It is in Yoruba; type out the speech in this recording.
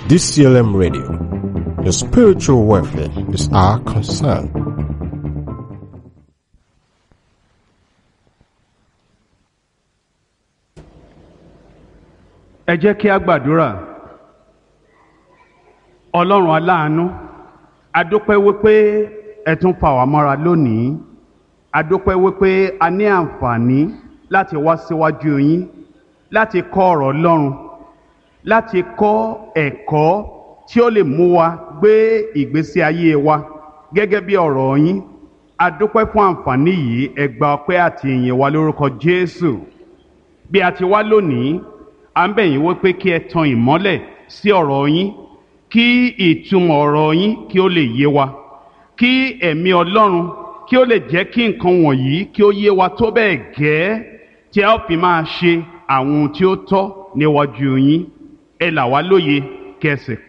DCLM Radio. Your spiritual welfare is our concern. ẹ jẹ́ kí a gbàdúrà ọlọ́run aláàánú adúpẹ́ wípé ẹ tún fà wá mọ́ra lónìí adúpẹ́ wípé a ní àǹfààní láti wá síwájú yín láti kọ́ ọ̀rọ̀ ọlọ́run láti kọ́ ẹ̀kọ́ tí ó lè mú wa gbé ìgbésí ayé wa gẹ́gẹ́ bí ọ̀rọ̀ yín adúpẹ́ fún àǹfààní yìí ẹ gba ọpẹ́ àti ìyìn wa lórúkọ jésù bí a ti wá lónìí à ń bẹ̀ yín wípé kí ẹ tan ìmọ́lẹ̀ sí ọ̀rọ̀ yín kí ìtumọ̀ ọ̀rọ̀ yín kí ó lè yé wa kí ẹ̀mí ọlọ́run kí ó lè jẹ́ kí nǹkan wọ̀nyí kí ó yé wa tó bẹ́ẹ̀ gẹ́ tí a ó fi máa ṣe àwọn ohun tí ó tọ́ níwájú yín ẹ là wá lóye kẹsẹ̀